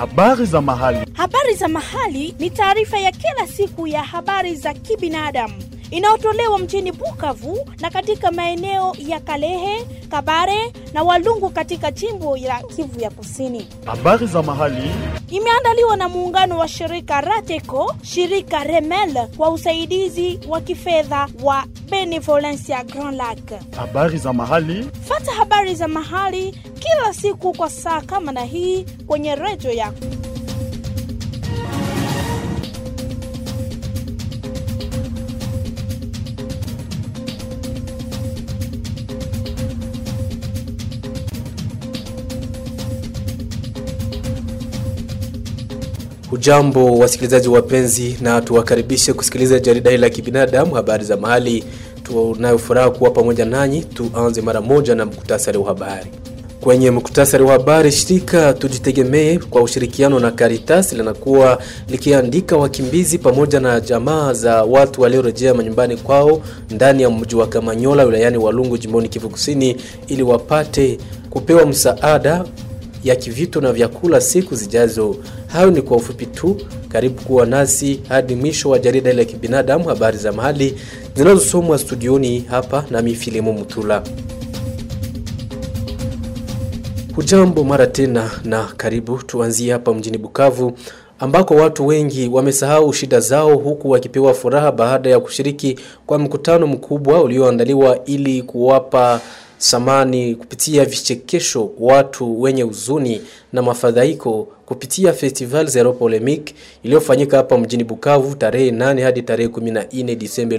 Habari za mahali. Habari za mahali ni taarifa ya kila siku ya habari za kibinadamu inayotolewa mjini Bukavu na katika maeneo ya Kalehe, Kabare na Walungu katika jimbo la Kivu ya Kusini. Habari za mahali. Imeandaliwa na muungano wa shirika Rateco, shirika Remel kwa usaidizi wa kifedha wa Benevolencia Grand Lac. Habari za mahali. Fata habari za mahali kila siku kwa saa kama na hii kwenye redio yako. Hujambo wasikilizaji wapenzi, na tuwakaribishe kusikiliza jarida hili la kibinadamu, habari za mahali. Tunayofuraha kuwa pamoja nanyi. Tuanze mara moja na muktasari wa habari. Kwenye muktasari wa habari, shirika Tujitegemee kwa ushirikiano na Caritas linakuwa likiandika wakimbizi pamoja na jamaa za watu waliorejea manyumbani kwao ndani ya mji wa Kamanyola wilayani Walungu jimboni Kivu Kusini ili wapate kupewa msaada ya kivitu na vyakula siku zijazo. Hayo ni kwa ufupi tu. Karibu kuwa nasi hadi mwisho wa jarida ile ya kibinadamu, habari za mahali zinazosomwa studioni hapa nami Filimu Mutula. Hujambo mara tena na karibu. Tuanzie hapa mjini Bukavu ambako watu wengi wamesahau shida zao huku wakipewa furaha baada ya kushiriki kwa mkutano mkubwa ulioandaliwa ili kuwapa samani kupitia vichekesho watu wenye huzuni na mafadhaiko kupitia Festival Zero Polemic iliyofanyika hapa mjini Bukavu tarehe 8 hadi tarehe 14 Disemba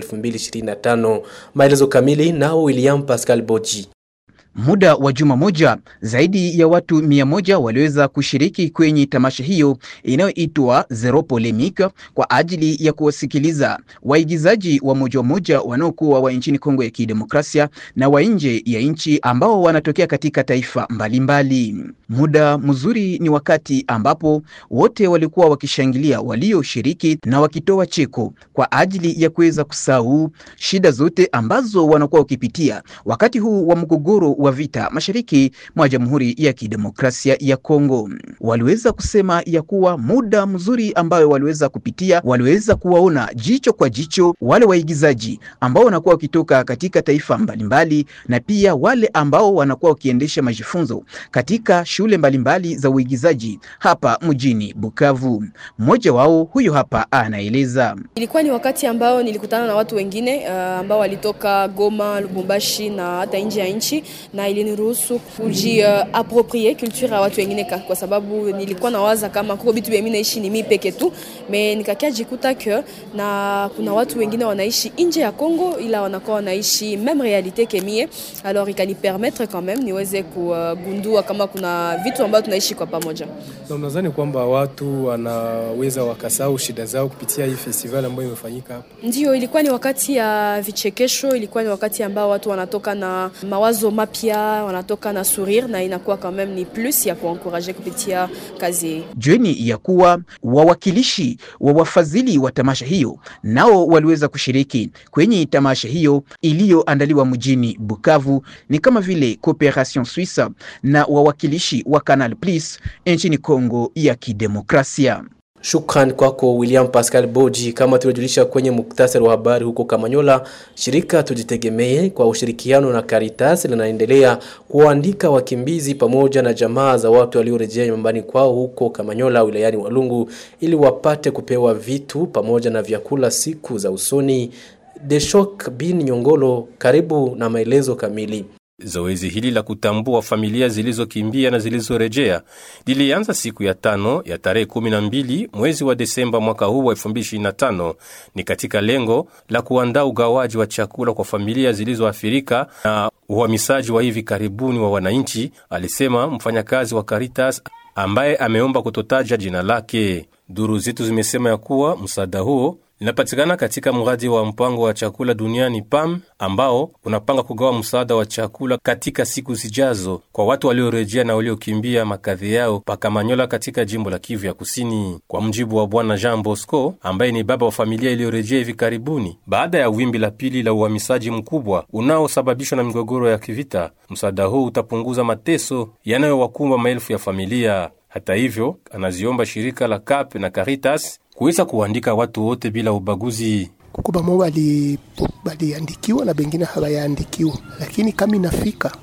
2025. Maelezo kamili nao William Pascal Boji. Muda wa juma moja zaidi ya watu mia moja waliweza kushiriki kwenye tamasha hiyo inayoitwa Zero Polemic kwa ajili ya kuwasikiliza waigizaji wa moja moja wanaokuwa wa nchini Kongo ya Kidemokrasia na wa nje ya nchi ambao wanatokea katika taifa mbalimbali mbali. Muda mzuri ni wakati ambapo wote walikuwa wakishangilia walioshiriki na wakitoa cheko kwa ajili ya kuweza kusahau shida zote ambazo wanakuwa wakipitia wakati huu wa mgogoro wa vita mashariki mwa Jamhuri ya Kidemokrasia ya Kongo. Waliweza kusema ya kuwa muda mzuri ambayo waliweza kupitia, waliweza kuwaona jicho kwa jicho wale waigizaji ambao wanakuwa wakitoka katika taifa mbalimbali mbali, na pia wale ambao wanakuwa wakiendesha majifunzo katika shule mbalimbali mbali za uigizaji hapa mjini Bukavu. Mmoja wao huyo hapa anaeleza. Ilikuwa ni wakati ambao nilikutana na watu wengine uh, ambao walitoka Goma, Lubumbashi na hata nje ya nchi na iliniruhusu kuji uh, approprier culture ya watu wengine, kwa sababu nilikuwa nawaza kama kuko bitu mimi naishi ni mimi peke tu, me nikakia jikuta ke na kuna watu wengine wanaishi nje ya Kongo, ila wanakuwa wanaishi meme realite ke mie, alors ikani permettre quand même niweze kugundua kama kuna vitu ambavyo tunaishi kwa pamoja. Na mnadhani kwamba watu wanaweza wakasahau shida zao kupitia hii festival ambayo imefanyika hapa? Ndio, ilikuwa ni wakati ya vichekesho, ilikuwa ni wakati ambao watu wanatoka na mawazo mapya, wanatoka na sourire na inakuwa quand même ni plus ya kuencourager kupitia kazi. Jueni ya kuwa wawakilishi wa wafadhili wa tamasha hiyo nao waliweza kushiriki kwenye tamasha hiyo iliyoandaliwa mjini Bukavu, ni kama vile Cooperation Suisse na wawakilishi wa Canal Plus nchini Kongo ya Kidemokrasia. Shukran kwako William Pascal Boji. Kama tulivyojulisha kwenye muktasari wa habari, huko Kamanyola, shirika Tujitegemee kwa ushirikiano na Caritas linaendelea kuwaandika wakimbizi pamoja na jamaa za watu waliorejea nyumbani kwao huko Kamanyola wilayani Walungu ili wapate kupewa vitu pamoja na vyakula siku za usoni. Deshok bin Nyongolo, karibu na maelezo kamili. Zoezi hili la kutambua familia zilizokimbia na zilizorejea lilianza siku ya tano ya tarehe 12 mwezi wa Desemba mwaka huu wa 2025. Ni katika lengo la kuandaa ugawaji wa chakula kwa familia zilizoathirika na uhamisaji wa hivi karibuni wa wananchi, alisema mfanyakazi wa Caritas ambaye ameomba kutotaja jina lake. Duru zetu zimesema ya kuwa msaada huo linapatikana katika mradi wa mpango wa chakula duniani PAM ambao unapanga kugawa msaada wa chakula katika siku zijazo kwa watu waliorejea na waliokimbia makazi yao pakamanyola katika jimbo la Kivu ya Kusini. Kwa mjibu wa bwana Jean Bosco ambaye ni baba wa familia iliyorejea hivi karibuni baada ya wimbi la pili la uhamisaji mkubwa unaosababishwa na migogoro ya kivita, msaada huu utapunguza mateso yanayowakumba maelfu ya familia. Hata hivyo, anaziomba shirika la CAP na Caritas kuweza kuandika watu wote bila ubaguzi. kuko bamo bali baliandikiwa na bengine hawayaandikiwa, lakini kama inafika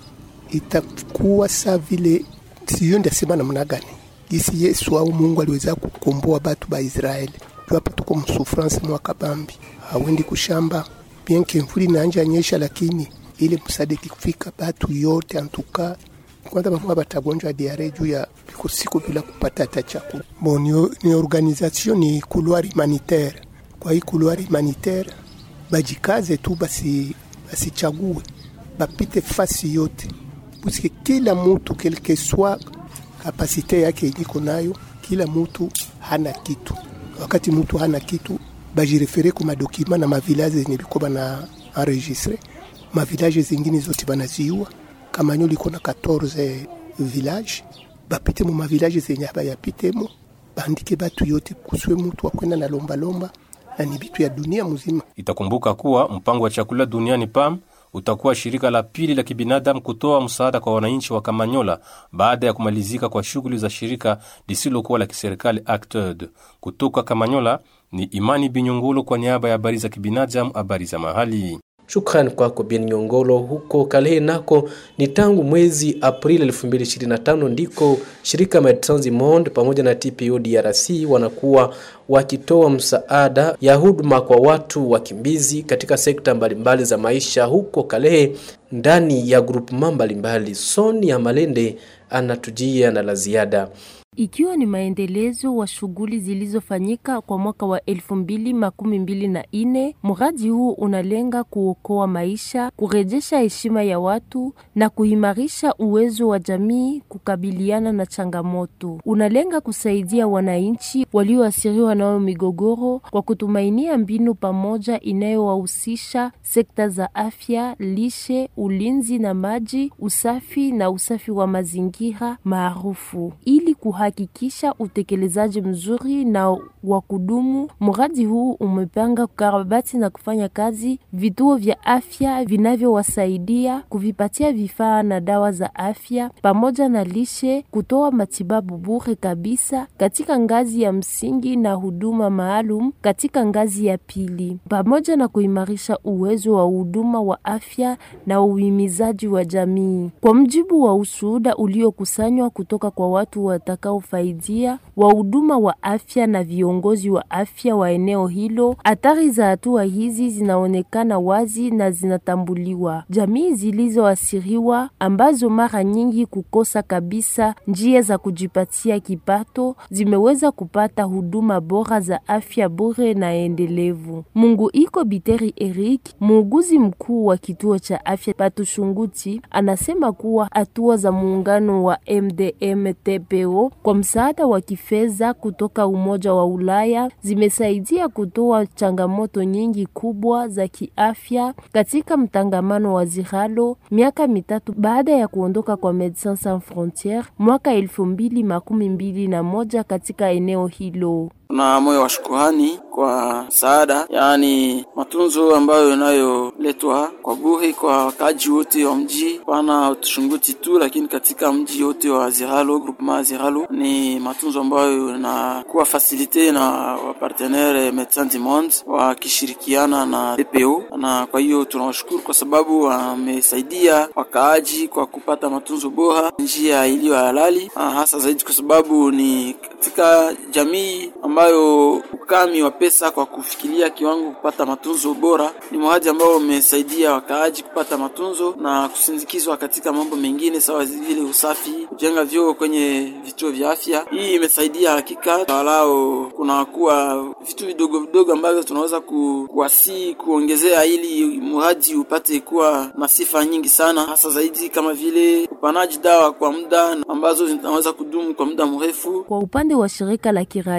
itakuwa saa vile, siyo ndasema namna gani gisi Yesu au Mungu aliweza kukomboa batu ba Israeli. Juu hapa tuko msufrance mwaka bambi, hawendi kushamba bien que mvuli naanja nyesha, lakini ile msadiki kufika batu yote antuka kwanza bamwe batagonjwa diare juu ya viko siku bila kupata hata chakula. Bon, ni, ni organisation ni couloir humanitaire. Kwa hii couloir humanitaire bajikaze tu basi basichague bapite fasi yote puisque kila mutu quelque soit kapasite yake iliko nayo, kila mutu hana kitu. Wakati mutu hana kitu, bajirefere ku madokima na mavilaje zenye biko bana enregistre mavilaje zingine zote banaziua. Kamanyo liko na 14 village, bapite mu mavilaje zenye abayapitemo, bandike batu yote, kuswe mutu akwenda na lombalomba na ni bitu ya dunia mzima. Itakumbuka kuwa mpango wa chakula duniani PAM utakuwa shirika la pili la kibinadamu kutoa msaada kwa wananchi wa Kamanyola baada ya kumalizika kwa shughuli za shirika lisilokuwa la kiserikali Acted. Kutoka Kamanyola ni Imani Binyungulo kwa niaba ya habari za kibinadamu, habari za mahali. Shukran kwako Bien Nyongolo. Huko Kalehe nako ni tangu mwezi Aprili 2025 ndiko shirika Medecins du Monde pamoja na TPO DRC wanakuwa wakitoa msaada ya huduma kwa watu wakimbizi katika sekta mbalimbali za maisha huko Kalehe ndani ya grupema mbalimbali. Sonia Malende anatujia na la ziada. ikiwa ni maendelezo wa shughuli zilizofanyika kwa mwaka wa elfu mbili makumi mbili na ine. Mradi huu unalenga kuokoa maisha, kurejesha heshima ya watu na kuimarisha uwezo wa jamii kukabiliana na changamoto. Unalenga kusaidia wananchi walioathiriwa nayo migogoro kwa kutumainia mbinu pamoja inayowahusisha sekta za afya, lishe, ulinzi na maji, usafi na usafi wa mazingira maarufu ili kuhakikisha utekelezaji mzuri na wa kudumu. Mradi huu umepanga kukarabati na kufanya kazi vituo vya afya vinavyowasaidia kuvipatia vifaa na dawa za afya pamoja na lishe, kutoa matibabu bure kabisa katika ngazi ya msingi na huduma maalum katika ngazi ya pili, pamoja na kuimarisha uwezo wa huduma wa afya na uhimizaji wa jamii. Kwa mjibu wa ushuhuda uliokusanywa kutoka kwa watu watakaofaidia, wahuduma wa afya na viongozi wa afya wa eneo hilo, athari za hatua hizi zinaonekana wazi na zinatambuliwa. Jamii zilizoathiriwa ambazo mara nyingi kukosa kabisa njia za kujipatia kipato zimeweza kupata huduma bora za afya bure na endelevu. Mungu iko Biteri Eric, muuguzi mkuu wa kituo cha afya Patushunguti, anasema kuwa hatua za muungano wa MDM TPO kwa msaada wa kifedha kutoka Umoja wa Ulaya zimesaidia kutoa changamoto nyingi kubwa za kiafya katika mtangamano wa Ziralo miaka mitatu baada ya kuondoka kwa Medecins Sans Frontieres mwaka elfu mbili makumi mbili na moja katika eneo hilo. Tuna moyo wa shukurani kwa msaada, yaani matunzo ambayo yanayoletwa kwa bure kwa wakaaji wote wa mji, pana Tushunguti tu, lakini katika mji wote wa Ziralo, groupement Ziralo, ni matunzo ambayo yanakuwa fasilite na wapartenere Medecins du Monde wakishirikiana na DPO, na kwa hiyo tunawashukuru kwa sababu wamesaidia wakaaji kwa kupata matunzo bora njia iliyo halali, hasa zaidi kwa sababu ni katika jamii ambayo ukami wa pesa kwa kufikiria kiwango kupata matunzo bora ni mradi ambao umesaidia wakaaji kupata matunzo na kusindikizwa katika mambo mengine sawa vile usafi, kujenga vyoo kwenye vituo vya afya. Hii imesaidia hakika, walao kunakuwa vitu vidogo vidogo ambavyo tunaweza ku, kuwasi kuongezea ili mradi upate kuwa na sifa nyingi sana, hasa zaidi kama vile upanaji dawa kwa muda ambazo zinaweza kudumu kwa muda mrefu. Kwa upande wa shirika la kiraia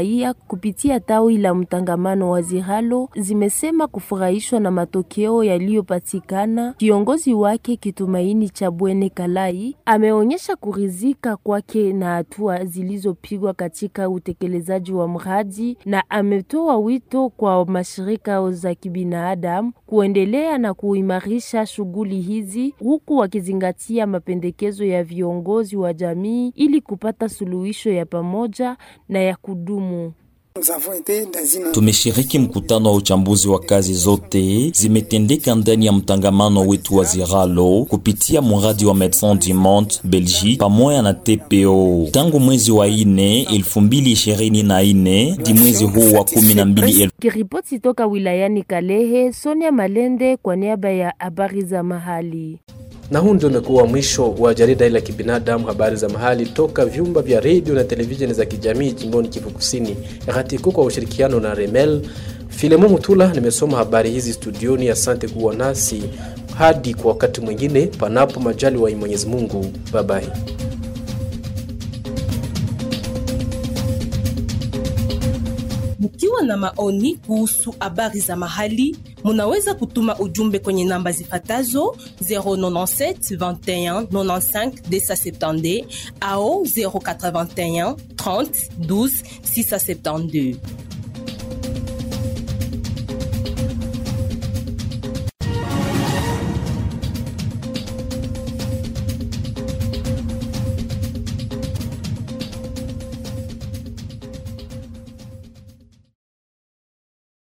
kupitia tawi la mtangamano wa Ziralo zimesema kufurahishwa na matokeo yaliyopatikana. Kiongozi wake Kitumaini cha Bwene Kalai ameonyesha kuridhika kwake na hatua zilizopigwa katika utekelezaji wa mradi na ametoa wito kwa mashirika za kibinadamu kuendelea na kuimarisha shughuli hizi huku wakizingatia mapendekezo ya viongozi wa jamii ili kupata suluhisho ya pamoja na ya kudumu. Tumeshiriki mkutano wa uchambuzi wa kazi zote zimetendeka ndani ya mtangamano wetu wa Ziralo kupitia mradi wa Medecins du Monde Belgique pamoja na TPO tangu mwezi wa ine 2024 hadi mwezi huu wa 12. Kiripoti toka wilayani Kalehe, Sonia Malende kwa niaba ya habari za mahali. Na huu ndio umekuwa mwisho wa jarida hili la kibinadamu, habari za mahali toka vyumba vya redio na televisheni za kijamii jimboni Kivu Kusini, RTK kwa ushirikiano na Remel. Filemo Mutula nimesoma habari hizi studioni. Asante kuwa nasi hadi kwa wakati mwingine, panapo majali wa Mwenyezi Mungu. Bye bye. Mkiwa na maoni kuhusu habari za mahali, munaweza kutuma ujumbe kwenye namba zifatazo 097 21 95 270 au 081 30 12 672.